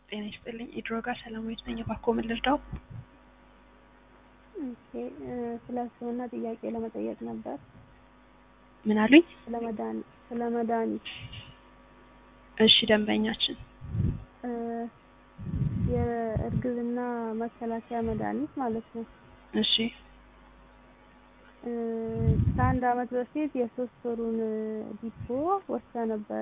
ጤና ይስጥልኝ። ኢድሮጋ ሰላማዊት ነኝ። እባክዎ ምን ልርዳው? ኦኬ ስለ ሕክምና ጥያቄ ለመጠየቅ ነበር። ምን አሉኝ? ስለ መድኃኒት ስለ መድኃኒት እሺ ደንበኛችን እ የእርግዝና መከላከያ መድኃኒት ማለት ነው። እሺ እ ከአንድ አመት በፊት የሶስት ወሩን ዲፖ ወስዳ ነበረ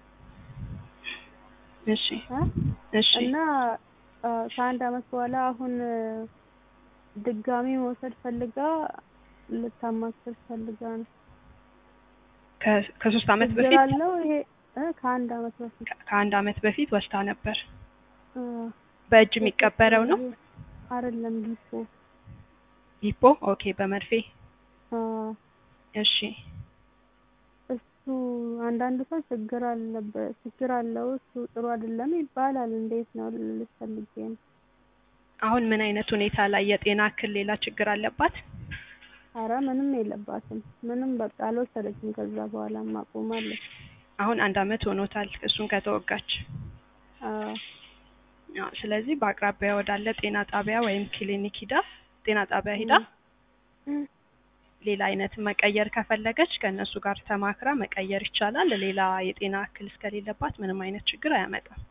እሺ እ እሺ እና እ ከአንድ አመት በኋላ አሁን ድጋሚ መውሰድ ፈልጋ ልታማክር ፈልጋ ነው። ከ- ከሶስት አመት ችግር በፊት አለው ይሄ እ ከአንድ አመት በፊት ከ- ከአንድ አመት በፊት ወስዳ ነበር። እ በእጅ የሚቀበረው ነው አይደለም ዲፖ ሂፖ። ኦኬ በመርፌ አ እሺ እሱ አንዳንድ ሰው ችግር አለበት ችግር አለው እሱ ጥሩ አይደለም ይባላል። እንዴት ነው ልልሽ ፈልጌ ነው። አሁን ምን አይነት ሁኔታ ላይ የጤና እክል ሌላ ችግር አለባት? አረ ምንም የለባትም ምንም በቃ አልወሰደችም። ከዛ በኋላ ማቆማለች። አሁን አንድ አመት ሆኖታል እሱን ከተወጋች። አ አዎ፣ ስለዚህ በአቅራቢያ ወዳለ ጤና ጣቢያ ወይም ክሊኒክ ሂዳ ጤና ጣቢያ ሂዳ እ ሌላ አይነት መቀየር ከፈለገች ከእነሱ ጋር ተማክራ መቀየር ይቻላል። ሌላ የጤና እክል እስከሌለባት ምንም አይነት ችግር አያመጣም።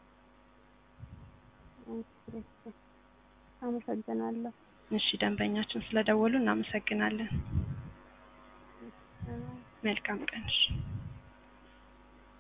ኦኬ፣ አመሰግናለሁ። እሺ ደንበኛችን ስለደወሉ እናመሰግናለን። መልካም ቀን። እሺ።